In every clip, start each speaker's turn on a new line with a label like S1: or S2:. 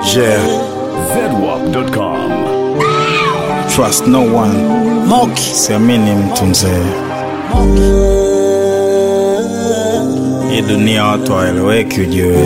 S1: Yeah,
S2: zedwap.com.
S1: trust no one.
S3: Moki
S1: Siamini mtu mzee. Hii dunia watu hawaeleweki ujue.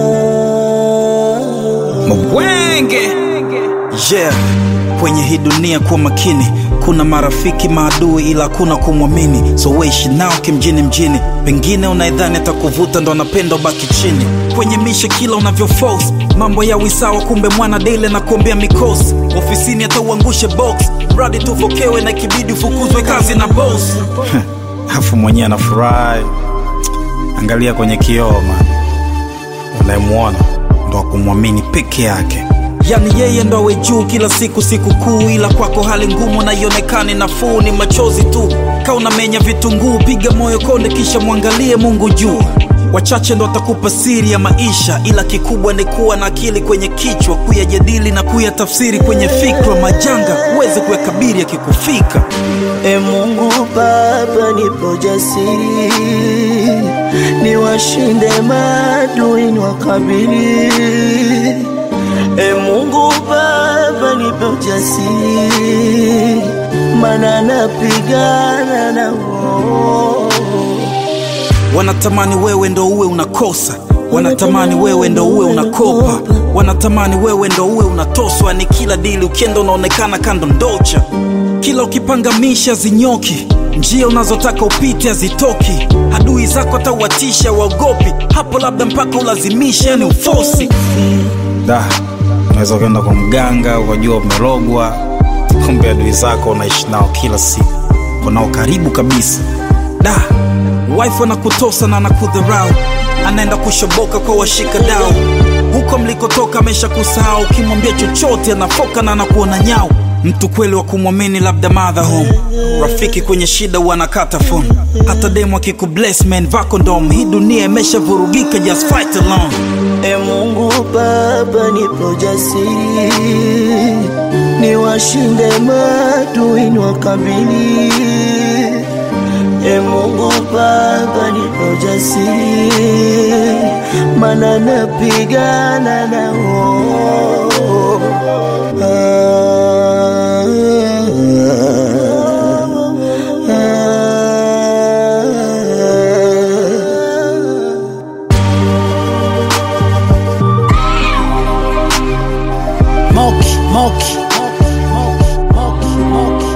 S1: Mbwenge. Yeah, kwenye hii dunia kuwa makini. Kuna marafiki maadui, ila kuna kumwamini, so weishi nao kimjini mjini. Pengine unaidhani atakuvuta ndo anapenda ubaki chini. Kwenye mishe kila unavyo force mambo ya wisawa, kumbe mwana dele na kuombea mikosi. Ofisini hata uangushe box, mradi tuvokewe na ikibidi ufukuzwe kazi na boss. Afu mwenyewe anafurahi. Angalia kwenye kioo man, unayemwona ndo akumwamini peke yake. Yani yeye ndo awe juu kila siku siku kuu, ila kwako hali ngumu na ionekane nafuu, ni machozi tu. Ka unamenya vitunguu, piga moyo konde, kisha mwangalie Mungu juu. Wachache ndo watakupa siri ya maisha, ila kikubwa ni kuwa na akili kwenye kichwa, kuyajadili na kuyatafsiri kwenye fikra. Majanga uweze kuyakabiri yakikufika.
S3: E Mungu Baba, nipo jasiri, niwashinde maadui niwakabili. E Mungu Baba, nipo jasiri, mana napigana na wao.
S1: Wanatamani wewe ndo uwe unakosa, wanatamani wewe ndo uwe unakopa, wanatamani wewe ndo uwe unatoswa. Ni kila dili ukienda unaonekana kando ndocha, kila ukipanga misha zinyoki, njia unazotaka upite hazitoki, adui zako atauwatisha waogopi, hapo labda mpaka ulazimisha, yani ufosi da unaweza ukaenda kwa mganga ukajua umerogwa, kumbe adui zako unaishi nao kila siku, unao karibu kabisa. Da, wife anakutosa na anakudharau, anaenda kushoboka kwa washika dau, huko mlikotoka amesha kusahau. Ukimwambia chochote anafoka na anakuona nyau. Mtu kweli wa kumwamini labda mother home, rafiki kwenye shida huwa anakata phone. Hata demu akikubless man vako ndom, hii dunia imeshavurugika, just fight alone.
S3: E Mungu Baba, nipo jasiri, niwashinde maadui niwakabili. E Mungu Baba, nipo jasiri, mana napigana nao. Moki, Moki, Moki, Moki.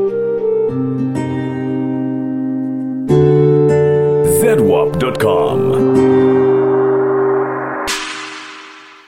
S2: zedwap.com.